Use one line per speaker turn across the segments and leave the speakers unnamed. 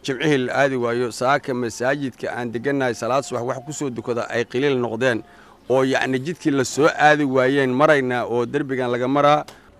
jimcihii la aadi waayo saaka masaajidka aan degannahay salaad subax wax ku soo dukada ay qiliil noqdeen oo yacni jidkii la soo aadi waayeen maraynaa oo derbigan laga maraa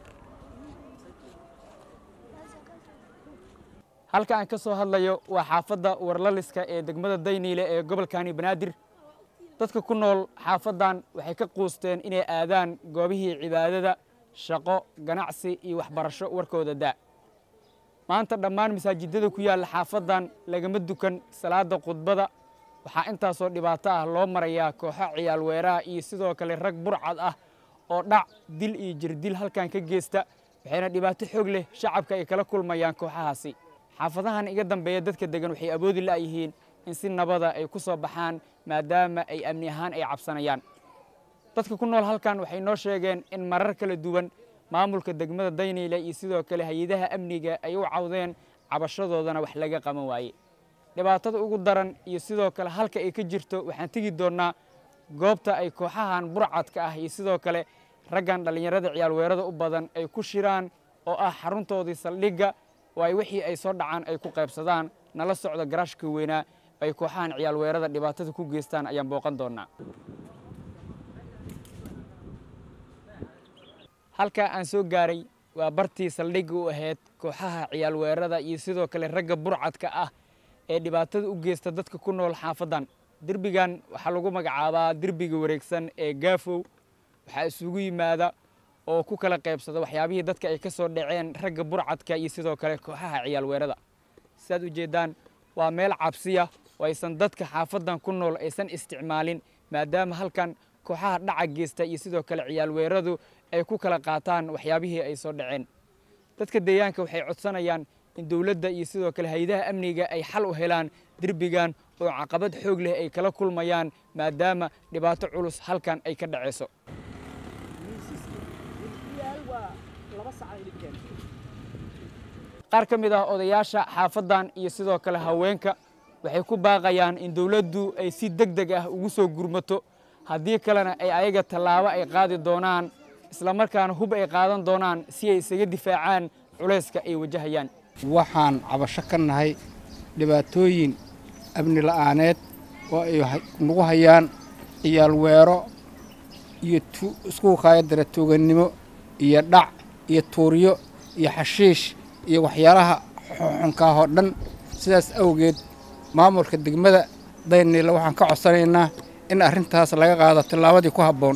halka aan ka soo hadlayo waa xaafadda warlaliska ee degmada dayniile ee gobolkani banaadir dadka ku nool xaafaddan waxay ka quusteen inay aadaan goobihii cibaadada shaqo ganacsi iyo waxbarasho warkooda daa maanta dhammaan masaajidada ku yaalla xaafaddan lagama dukan salaadda khudbada waxaa intaasoo dhibaato ah loo marayaa kooxo ciyaal weeraha iyo sidoo kale rag burcad ah oo dhac dil iyo jirdil halkan ka geysta waxayna dhibaato xoog leh shacabka ay kala kulmayaan kooxahaasi xaafadahan iga dambeeya dadka degan waxay awoodi la'yihiin in si nabada ay ku soo baxaan maadaama ay amni ahaan ay cabsanayaan dadka ku nool halkan waxay noo sheegeen in marar kala duwan maamulka degmada dayniile iyo sidoo kale hay-adaha amniga ay u cawdeen cabashadoodana wax laga qaban waaye dhibaatada ugu daran iyo sidoo kale halka ay ka jirto waxaan tegi doonnaa goobta ay kooxahan burcadka ah iyo sidoo kale raggan dhallinyarada ciyaal weerada u badan ay ku shiraan oo ah xaruntoodii saldhigga oo ay wixii ay soo dhacaan ay ku qaybsadaan nala socda garaashka weynaa ay kooxahan ciyaal weerada dhibaatada ku geystaan ayaan booqan doonnaa halkaa aan soo gaaray waa bartii saldhigga u ahayd kooxaha ciyaal weerada iyo sidoo kale ragga burcadka ah ee dhibaatada u geysta dadka ku nool xaafaddan derbigan waxaa lagu magacaabaa derbiga wareegsan ee gaafow waxaa isugu yimaada oo ku kala qaybsada waxyaabihii dadka ay ka soo dhaceen ragga burcadka iyo sidoo kale kooxaha ciyaal weerada sidaad ujeeddaan waa meel cabsiya oo aysan dadka xaafaddan ku nool aysan isticmaalin maadaama halkan kooxaha dhaca geysta iyo sidoo kale ciyaal weeradu ay ku kala qaataan waxyaabihii ay soo dhaceen dadka deegaanka waxay codsanayaan in dowladda iyo sidoo kale hay-adaha amniga ay xal u helaan derbigan oo caqabad xoog leh ay kala kulmayaan maadaama dhibaato culus halkan ay ka dhacayso qaar ka mid ah odayaasha xaafaddan iyo sidoo kale haweenka waxay ku baaqayaan in dowladdu ay si deg deg ah ugu soo gurmato haddii kalena ay ayaga tallaabo ay qaadi doonaan islamarkaana hub ay qaadan doonaan si ay isaga difaacaan culayska ay wajahayaan
waxaan cabasho ka nahay dhibaatooyin amni la'aaneed oo ay nagu hayaan ciyaal weero iyo isku kaayadara tuugannimo iyo dhac iyo tuuryo iyo xashiish iyo waxyaalaha xunkaahoo dhan sidaas awgeed maamulka degmada dayniile waxaan ka codsanaynaa in arrintaas laga qaado tillaabadii ku habboon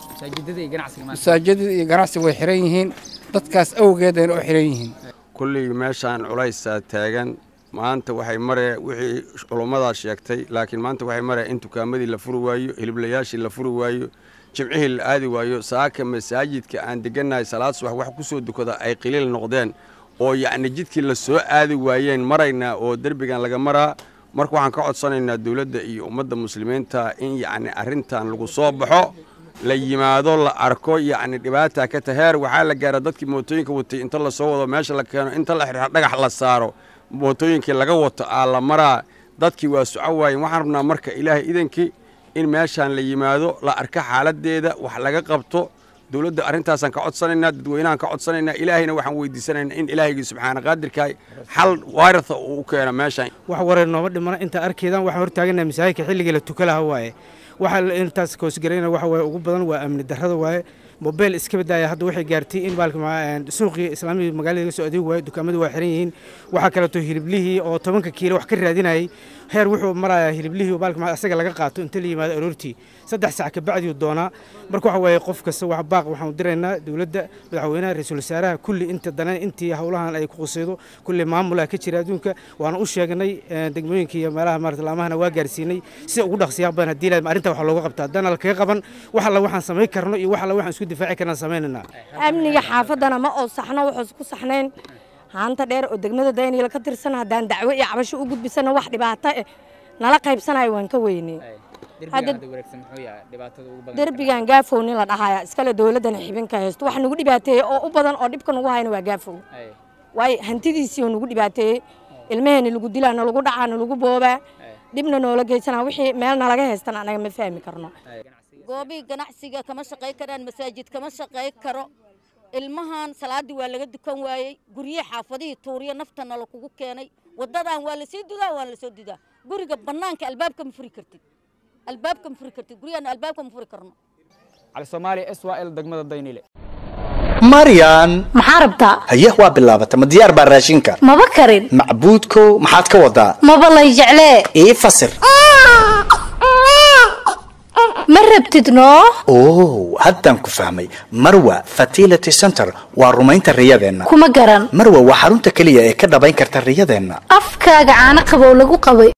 masaajidada iyo ganacsi way xihan yihiin dadkaas awgeedayna u xihan yihiin
kullii meeshaan culaysaa taagan maanta waxay maree wixii culummadaa sheegtay laakiin maanta waxay maree in dukaamadii la furi waayo hiliblayaashii la furi waayo jimcihii la aadi waayo saaka masaajidka aan degannahay salaad subax wax ku soo dukada ay qiliil noqdeen oo yacni jidkii la soo aadi waayeen maraynaa oo derbigan laga maraa marka waxaan ka codsanaynaa dowladda iyo ummadda muslimiinta in yacni arrintan lagu soo baxo la yimaado la arko yacni dhibaata ka taheer waxaa la gaara dadkii mootooyinka watay inta la soo wado meesha la keeno inta la xirxa dhagax la saaro mootooyinkii laga wato aa la maraa dadkii waa soco waayeen waxaan rabnaa marka ilaahay idankii in meeshaan la yimaado la arka xaaladdeeda wax laga qabto dowladda arrintaasaan ka codsanaynaa dadweynahaan ka codsanaynaa ilaahayna waxaan weydiisanaynaa in ilaahaygi subxaana qaadirkaa xal waaritha uu u keeno meeshaan
wax wareer nooma dhimana inta arkeedan waxaan hortaagannaha masaajidka xilligii la tuka laha waaye waxaa intaas koosgarayna waxa waaye ugu badan waa amni darrada waaye mobeel iska badaaya hadda waxay gaartay in baalka suuqii islaamiga magaalada laga soo adeegi waayo dukaamadu waa xiran yihiin waxaa kaleeto hiliblihii oo tobanka kiilo wax ka raadinayay heer wuxuu marayaa hiliblihii baalka asaga laga qaato inta la yimaado aroortii saddex sac kabacdiu doonaa marka waxa waaye qof kasta wax baaq waxaan diraynaa dowladda madaxweynaha ra-iisul wasaaraha kulli inta danan intii howlahan ay ku qusaydo kulli maamulaa ka jira adduunka waana u sheegnay degmooyinka iyo meelaha maarata laamahana waa gaarsiinay sida ugu dhaqsiyaa badan haddii la arrinta wax looga qabta haddana la kaga qaban wax alla waxaan samayn karno iyo wax alla waxaan isku difaaci karnaan samaynayna
amniga xaafaddana ma oo saxno wuxuus ku saxnayn haanta dheer oo degmada dayniila ka tirsan haddaan dacwo iyo cabasho u gudbisana wax dhibaato eh nala qaybsanayo waan ka weynay derbigan gaafow nin la dhahaya iskale dowladdana xibinka haysto wax nagu dhibaateeyey oo u badan oo dhibka nagu hayna waa gaafow waayo hantidiisii oo nagu dhibaateeyey ilmaheena lagu dilaa nalagu dhacaa nalagu boobaa dhibna noola geysanaa wixii meel nalaga haystana anaga ma fahmi karno
goobihii ganacsiga kama shaqay karaan masaajid kama shaqay karo ilmahan salaaddii waa laga dukan waayey guryihi xaafadihii tuuriyo naftana lakugu keenay wadadan waa lasii dudaa waa lasoo dudaa guriga banaanka albaabka ma furi kartid albaabka ma furi kartid gurigana albaabka ma furi karno
cali soomaali s y l degmada daynile
maryan
maxaa rabtaa
haye waa bilaabata ma diyaar baa raashinka
maba karin
macbuudkow maxaad ka wadaa
maba lay jeclee
ii fasir
ma rabtid noo
oo haddaan ku fahmay marwa fertility center waa rumaynta riyadeenna
kuma garan
marwa waa xarunta keliya ee ka dhabayn karta riyadeenna
afkaaga caano qabow lagu qabay